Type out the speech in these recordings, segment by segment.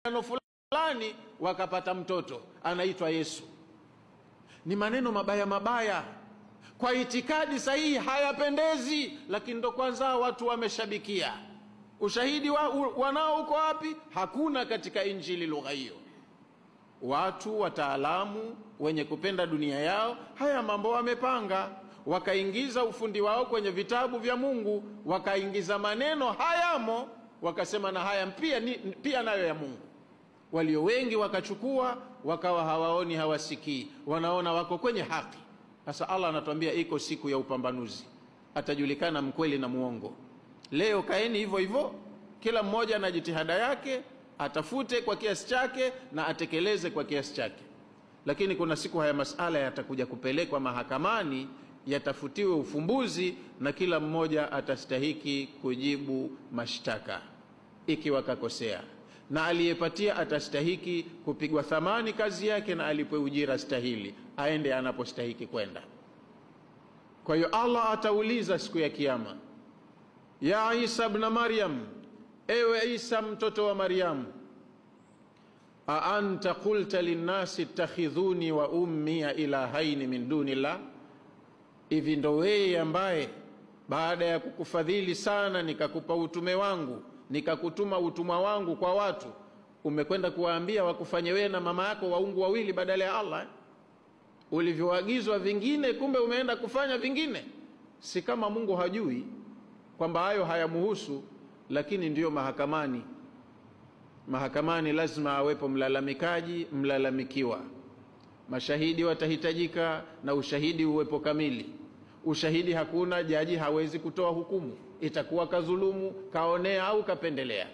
mashindano fulani wakapata mtoto anaitwa Yesu. Ni maneno mabaya mabaya, kwa itikadi sahihi hayapendezi, lakini ndo kwanza watu wameshabikia. Ushahidi wa, wanao uko wapi? Hakuna katika Injili lugha hiyo. Watu wataalamu wenye kupenda dunia yao haya mambo wamepanga, wakaingiza ufundi wao kwenye vitabu vya Mungu, wakaingiza maneno hayamo, wakasema na haya pia, ni, pia nayo ya Mungu. Walio wengi wakachukua, wakawa hawaoni, hawasikii, wanaona wako kwenye haki. Sasa Allah anatuambia iko siku ya upambanuzi, atajulikana mkweli na muongo. Leo kaeni hivyo hivyo, kila mmoja na jitihada yake atafute kwa kiasi chake na atekeleze kwa kiasi chake, lakini kuna siku haya masala yatakuja kupelekwa mahakamani, yatafutiwe ufumbuzi, na kila mmoja atastahiki kujibu mashtaka ikiwa kakosea, na aliyepatia atastahiki kupigwa thamani kazi yake na alipwe ujira stahili, aende anapostahiki kwenda. Kwa hiyo Allah atauliza siku ya Kiyama, ya Isa ibn Maryam Ewe Isa mtoto wa Maryamu, a anta qulta linnasi ittakhidhuni wa ummiya ilahaini min dunillah, hivi ndo wewe ambaye baada ya kukufadhili sana nikakupa utume wangu nikakutuma utumwa wangu kwa watu, umekwenda kuwaambia wakufanye wewe na mama yako waungu wawili badala ya Allah eh? Ulivyoagizwa vingine, kumbe umeenda kufanya vingine. Si kama Mungu hajui kwamba hayo hayamuhusu lakini ndiyo mahakamani. Mahakamani lazima awepo mlalamikaji, mlalamikiwa, mashahidi watahitajika na ushahidi uwepo kamili. Ushahidi hakuna, jaji hawezi kutoa hukumu, itakuwa kadhulumu, kaonea au kapendelea.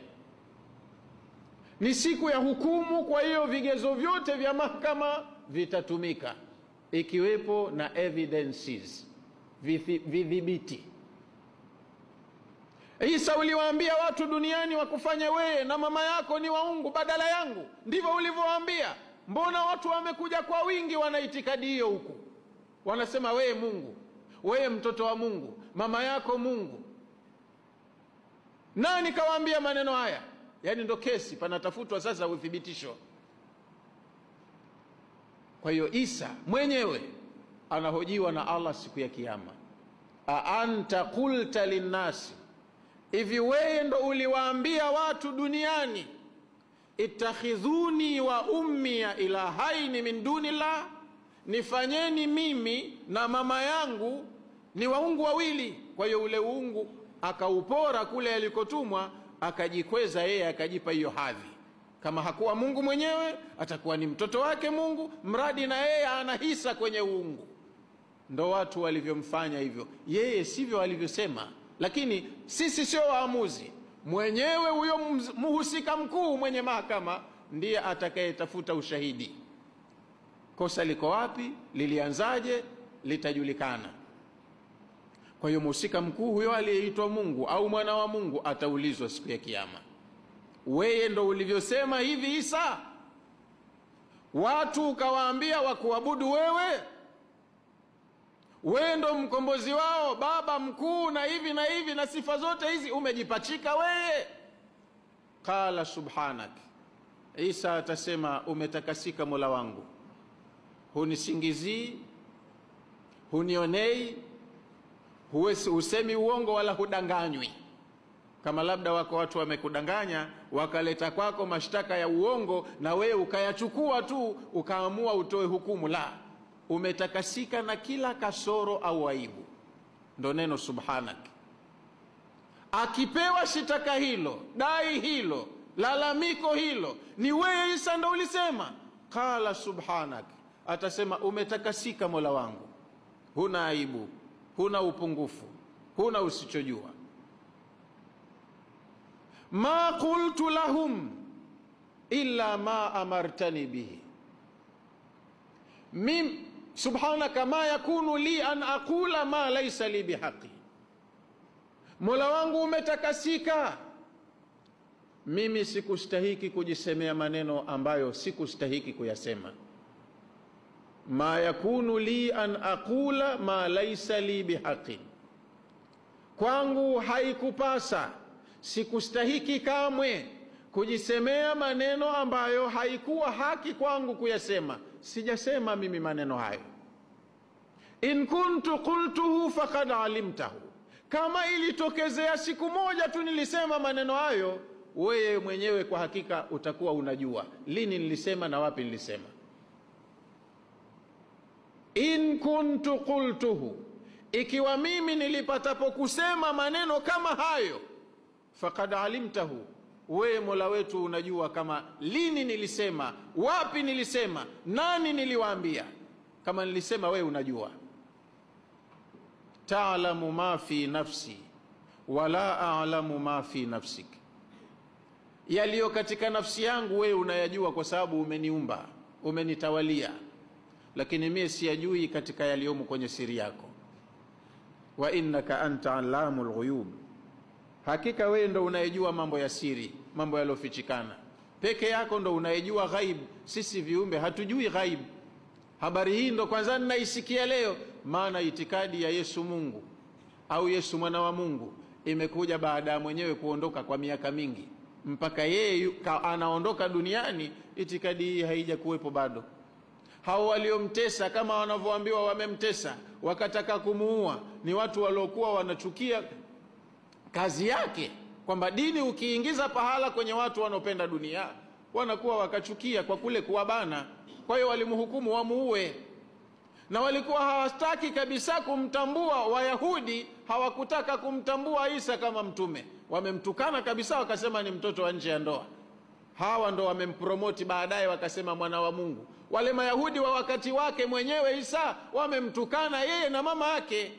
Ni siku ya hukumu, kwa hiyo vigezo vyote vya mahakama vitatumika, ikiwepo na evidences, vidhibiti Isa, uliwaambia watu duniani wakufanya wewe na mama yako ni waungu badala yangu, ndivyo ulivyowaambia. Mbona watu wamekuja kwa wingi, wana itikadi hiyo huku, wanasema wewe Mungu, wewe mtoto wa Mungu, mama yako Mungu. Nani kawaambia maneno haya? Yaani ndo kesi, panatafutwa sasa uthibitisho. Kwa hiyo Isa mwenyewe anahojiwa na Allah siku ya Kiyama, a anta qulta linnasi Hivi wewe ndo uliwaambia watu duniani ittakhidhuni wa ummiya ilahaini min dunillah, nifanyeni mimi na mama yangu ni waungu wawili. Kwa hiyo ule uungu akaupora kule alikotumwa, akajikweza yeye, akajipa hiyo hadhi. Kama hakuwa Mungu mwenyewe, atakuwa ni mtoto wake Mungu, mradi na yeye ana hisa kwenye uungu. Ndo watu walivyomfanya hivyo, yeye sivyo alivyosema lakini sisi sio waamuzi. Mwenyewe huyo mhusika mkuu mwenye mahakama ndiye atakayetafuta ushahidi. Kosa liko wapi? Lilianzaje? Litajulikana. Kwa hiyo mhusika mkuu huyo aliyeitwa Mungu au mwana wa Mungu ataulizwa siku ya Kiyama, weye ndo ulivyosema hivi Isa, watu ukawaambia wakuabudu wewe wewe ndo mkombozi wao, baba mkuu na hivi na hivi na sifa zote hizi umejipachika wewe. Qala subhanak, Isa atasema umetakasika Mola wangu, hunisingizii, hunionei, husemi uongo wala hudanganywi. Kama labda wako watu wamekudanganya wakaleta kwako mashtaka ya uongo na wewe ukayachukua tu ukaamua utoe hukumu, la umetakasika na kila kasoro au aibu, ndo neno subhanak. Akipewa shitaka hilo, dai hilo, lalamiko hilo, ni wewe Isa ndo ulisema, qala subhanak, atasema umetakasika Mola wangu, huna aibu, huna upungufu, huna usichojua. ma qultu lahum illa ma amartani bihi mim subhanaka ma yakunu li an aqula ma laysa li bihaqi, Mola wangu umetakasika, mimi sikustahiki kujisemea maneno ambayo sikustahiki kuyasema. Ma yakunu li an aqula ma laysa li bihaqin, kwangu haikupasa, sikustahiki kamwe kujisemea maneno ambayo haikuwa haki kwangu kuyasema sijasema mimi maneno hayo in kuntu qultuhu faqad alimtahu kama ilitokezea siku moja tu nilisema maneno hayo wewe mwenyewe kwa hakika utakuwa unajua lini nilisema na wapi nilisema in kuntu qultuhu ikiwa mimi nilipatapo kusema maneno kama hayo faqad alimtahu wewe mola wetu unajua kama lini nilisema wapi nilisema nani niliwaambia kama nilisema wewe unajua taalamu ma fi nafsi wala alamu ma fi nafsik yaliyo katika nafsi yangu wewe unayajua kwa sababu umeniumba umenitawalia lakini mie siyajui katika yaliyomo kwenye siri yako wa innaka anta alamu lghuyub hakika wewe ndo unayejua mambo ya siri mambo yaliyofichikana peke yako ndo unayejua ghaib sisi viumbe hatujui ghaib habari hii ndo kwanza ninaisikia leo maana itikadi ya yesu mungu au yesu mwana wa mungu imekuja baada ya mwenyewe kuondoka kwa miaka mingi mpaka yeye anaondoka duniani itikadi hii haija kuwepo bado hao waliomtesa kama wanavyoambiwa wamemtesa wakataka kumuua ni watu waliokuwa wanachukia kazi yake kwamba dini ukiingiza pahala kwenye watu wanaopenda dunia wanakuwa wakachukia kwa kule kuwabana kwa hiyo walimhukumu wamuue na walikuwa hawataki kabisa kumtambua wayahudi hawakutaka kumtambua isa kama mtume wamemtukana kabisa wakasema ni mtoto wa nje ya ndoa hawa ndo wamempromoti baadaye wakasema mwana wa mungu wale mayahudi wa wakati wake mwenyewe isa wamemtukana yeye na mama yake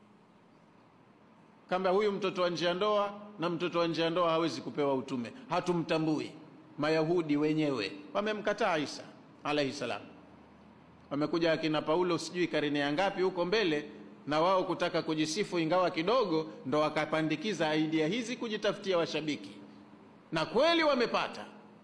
kamba huyu mtoto wa nje ya ndoa na mtoto wa nje ya ndoa hawezi kupewa utume hatumtambui mayahudi wenyewe wamemkataa isa alaihi salam wamekuja akina paulo sijui karine ya ngapi huko mbele na wao kutaka kujisifu ingawa kidogo ndo wakapandikiza aidia hizi kujitafutia washabiki na kweli wamepata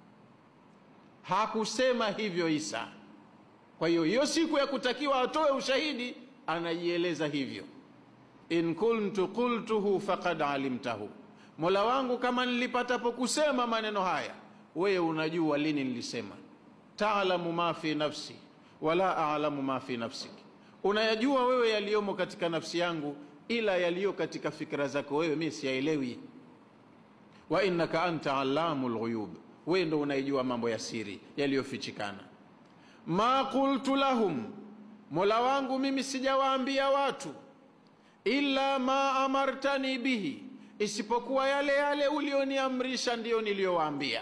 hakusema hivyo isa kwa hiyo hiyo siku ya kutakiwa atoe ushahidi anajieleza hivyo in kuntu qultuhu faqad alimtahu mola wangu kama nilipatapo kusema maneno haya wewe unajua lini nilisema taalamu ma fi nafsi wala alamu ma fi nafsik unayajua wewe yaliyomo katika nafsi yangu ila yaliyo katika fikra zako wewe mi siyaelewi wa innaka anta alamu lghuyub wewe ndo unayejua mambo ya siri yaliyofichikana ma qultu lahum mola wangu mimi sijawaambia watu illa ma amartani bihi isipokuwa yale yale ulioniamrisha ndiyo niliyowaambia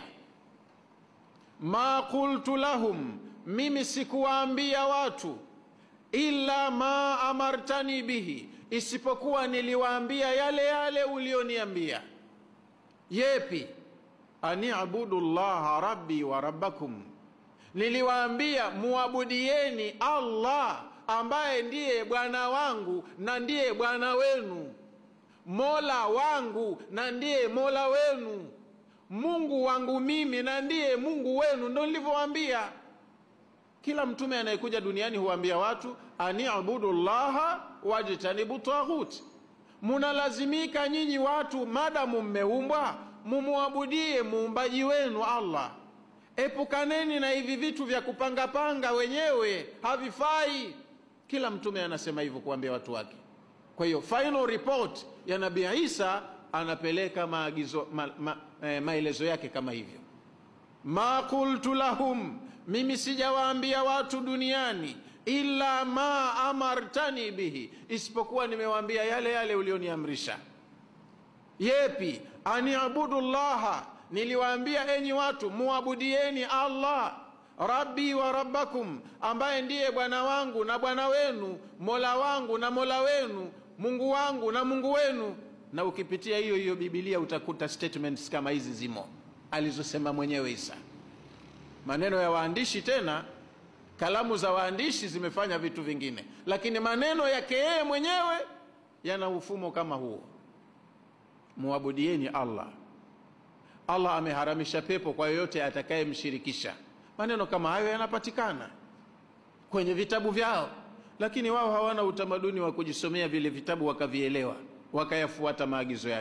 ma qultu lahum mimi sikuwaambia watu illa ma amartani bihi isipokuwa niliwaambia yale yale ulioniambia yepi aniabudu llaha rabbi wa rabbakum niliwaambia muabudieni allah ambaye ndiye bwana wangu na ndiye bwana wenu mola wangu na ndiye mola wenu mungu wangu mimi na ndiye mungu wenu ndo nilivyowaambia kila mtume anayekuja duniani huambia watu aniabudu llaha wajtanibu taghut munalazimika nyinyi watu madamu mmeumbwa mumwabudie muumbaji wenu allah epukaneni na hivi vitu vya kupangapanga wenyewe havifai kila mtume anasema hivyo kuambia watu wake kwa hiyo final report ya nabii isa anapeleka maagizo ma, ma, eh, maelezo yake kama hivyo ma qultu lahum mimi sijawaambia watu duniani illa ma amartani bihi isipokuwa nimewaambia yale yale ulioniamrisha yepi aniabudu llaha niliwaambia enyi watu muabudieni allah rabbi wa rabbakum ambaye ndiye bwana wangu na bwana wenu mola wangu na mola wenu mungu wangu na mungu wenu na ukipitia hiyo hiyo bibilia utakuta statements kama hizi zimo alizosema mwenyewe isa maneno ya waandishi tena kalamu za waandishi zimefanya vitu vingine lakini maneno yake yeye mwenyewe yana ufumo kama huo muabudieni allah allah ameharamisha pepo kwa yoyote atakayemshirikisha maneno kama hayo yanapatikana kwenye vitabu vyao lakini wao hawana utamaduni wa kujisomea vile vitabu wakavielewa wakayafuata maagizo yake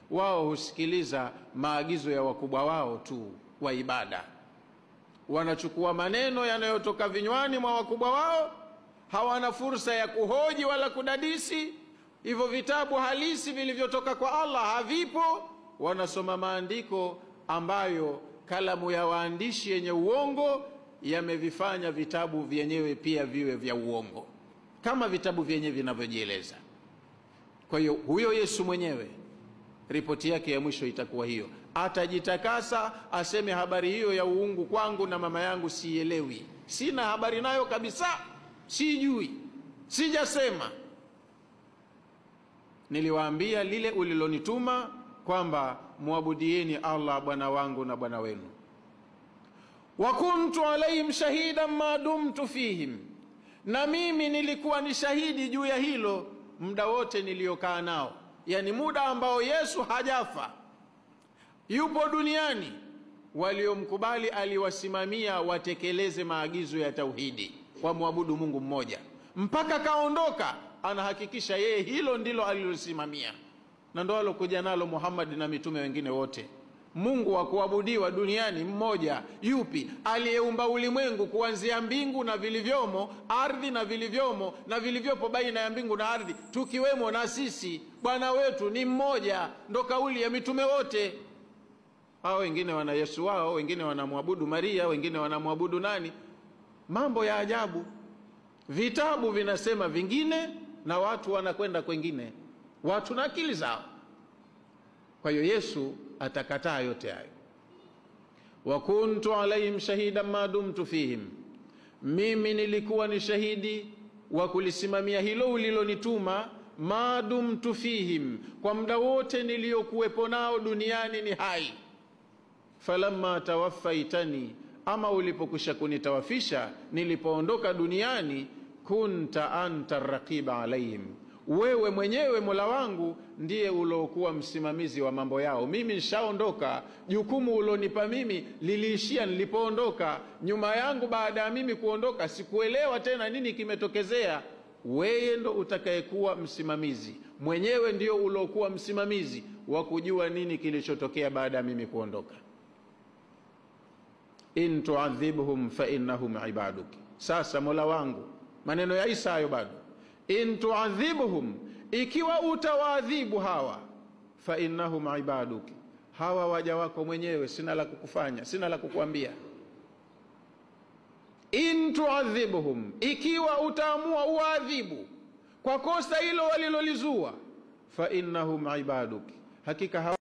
wao husikiliza maagizo ya wakubwa wao tu wa ibada wanachukua maneno yanayotoka vinywani mwa wakubwa wao hawana fursa ya kuhoji wala kudadisi hivyo vitabu halisi vilivyotoka kwa allah havipo wanasoma maandiko ambayo kalamu ya waandishi yenye uongo yamevifanya vitabu vyenyewe pia viwe vya uongo kama vitabu vyenyewe vinavyojieleza kwa hiyo huyo yesu mwenyewe ripoti yake ya mwisho itakuwa hiyo atajitakasa aseme habari hiyo ya uungu kwangu na mama yangu siielewi sina habari nayo kabisa sijui sijasema niliwaambia lile ulilonituma kwamba mwabudieni allah bwana wangu na bwana wenu wa kuntu alaihim shahidan ma dumtu fihim na mimi nilikuwa ni shahidi juu ya hilo muda wote niliyokaa nao yani muda ambao yesu hajafa yupo duniani waliomkubali aliwasimamia watekeleze maagizo ya tauhidi wamwabudu mungu mmoja mpaka kaondoka anahakikisha yeye hilo ndilo alilosimamia na ndo alokuja nalo muhammadi na mitume wengine wote mungu wa kuabudiwa duniani mmoja yupi aliyeumba ulimwengu kuanzia mbingu na vilivyomo ardhi na vilivyomo na vilivyopo baina ya mbingu na ardhi tukiwemo na sisi bwana wetu ni mmoja ndo kauli ya mitume wote hao wengine wana yesu wao wengine wanamwabudu maria wengine wanamwabudu nani mambo ya ajabu vitabu vinasema vingine na watu wanakwenda kwengine watu na akili zao kwa hiyo yesu atakataa yote hayo wa kuntu alaihim shahidan ma dumtu fihim mimi nilikuwa ni shahidi wa kulisimamia hilo ulilonituma ma dumtu fihim kwa muda wote niliyokuwepo nao duniani ni hai falamma tawaffaitani ama ulipokwisha kunitawafisha nilipoondoka duniani kunta anta raqiba alaihim wewe mwenyewe mola wangu ndiye uliokuwa msimamizi wa mambo yao mimi nishaondoka jukumu ulonipa mimi liliishia nilipoondoka nyuma yangu baada ya mimi kuondoka sikuelewa tena nini kimetokezea weye ndo utakayekuwa msimamizi mwenyewe ndio uliokuwa msimamizi wa kujua nini kilichotokea baada ya mimi kuondoka in tuadhibhum fainnahum ibaduk sasa mola wangu maneno ya isa hayo bado in tuadhibhum ikiwa utawaadhibu hawa fainnahum ibaduk hawa waja wako mwenyewe sina la kukufanya sina la kukuambia in tuadhibhum ikiwa utaamua uwaadhibu kwa kosa hilo walilolizua fainnahum ibaduk hakika hawa